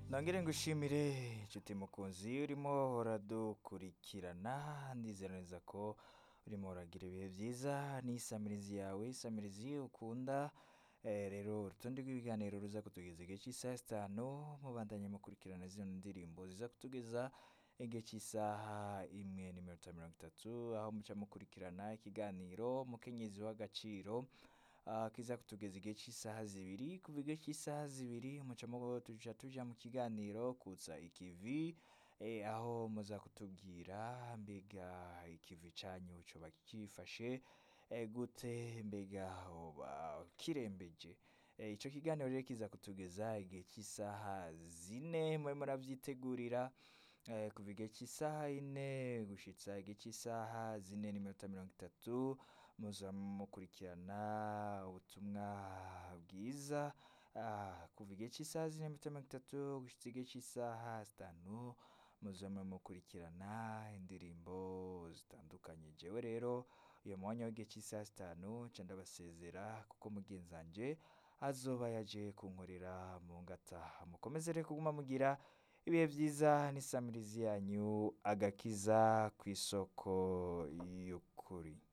nongere ngushimire inshuti mukunzi urimo uradukurikirana ndizera neza ko urimo uragira ibihe byiza n'isamirizi yawe isamirizi ukunda Eh, rero urutonde rw'ibiganiro ruza kutugeza igihe cy'isaha zitanu mubandanye mukurikirana zino ndirimbo ziza kutugeza igihe cy'isaha imwe n'iminota mirongo itatu aho muca mukurikirana ikiganiro mukenyezi w'agaciro ah, kiza kutugeza igihe cy'isaha zibiri kuva igihe cy'isaha zibiri muca mu- tuja tuja mu kiganiro kutsa ikivi eh, aho muza kutubwira mbega ikivi canyu coba kifashe eh, gute mbega hoba kirembeje Eh, ico kiganiro rero kiza kutugeza igihe cy'isaha zine mwe muravyitegurira eh, kuva igihe cy'isaha ine gushitsa igihe cy'isaha zine n'iminota mirongo itatu muza mukurikirana ubutumwa bwiza ah, kuva igihe cy'isaha zine n'iminota mirongo itatu gushitsa igihe cy'isaha zitanu muzame mukurikirana indirimbo zitandukanye jewe rero uyu mwanya w'igihe cy'isaha zitanu nca ndabasezera kuko mugenzi wanje azoba yaje kunkorera mu ngata mukomeze rero kuguma mugira ibihe byiza n'isamirizi yanyu agakiza ku isoko y'ukuri